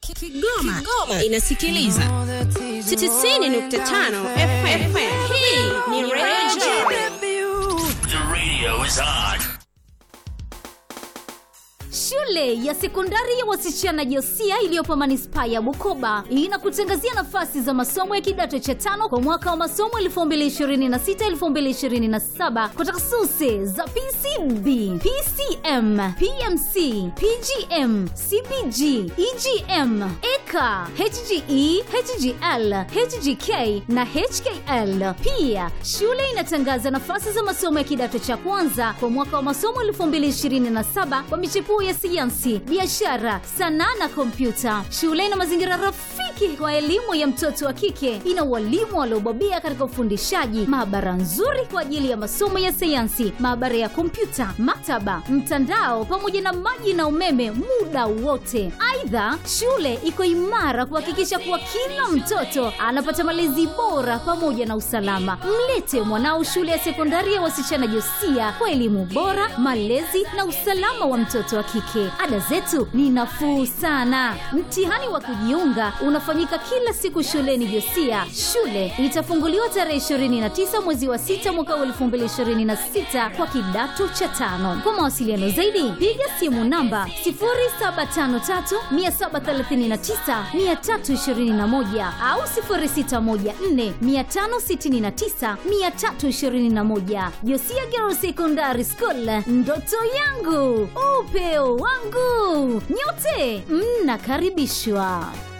Kigoma, Kigoma inasikiliza 90.5 FM. Hii ni Radio The radio is on. Shule ya sekondari ya wasichana Josia iliyopo manispaa ya Bukoba inakutangazia nafasi za masomo ya kidato cha tano kwa mwaka wa masomo 2026-2027 kwa takhasusi za PCB, PCM, PMC, PGM, CPG, EGM, EKA, HGE, HGL, HGK na HKL. Pia shule inatangaza nafasi za masomo ya kidato cha kwanza kwa mwaka wa masomo 2027 kwa michepuo ya sayansi, biashara, sanaa na kompyuta. Shule ina mazingira rafiki kwa elimu ya mtoto wa kike. Ina walimu waliobobea katika ufundishaji, maabara nzuri kwa ajili ya masomo ya sayansi, maabara ya kompyuta, maktaba, mtandao pamoja na maji na umeme muda wote. Aidha, shule iko imara kuhakikisha kuwa kila mtoto anapata malezi bora pamoja na usalama. Mlete mwanao shule ya sekondari ya wasichana Josia kwa elimu bora, malezi na usalama wa mtoto wa kike. Ada zetu ni nafuu sana. Mtihani wa kujiunga unafanyika kila siku shuleni Josia. Shule itafunguliwa tarehe 29 mwezi wa 6 mwaka wa 2026 kwa kidato cha tano. Kwa mawasiliano zaidi, piga simu namba 0753739321 au 0614569321. Josia Girls Secondary School, ndoto yangu, upeo wangu. Nyote mnakaribishwa.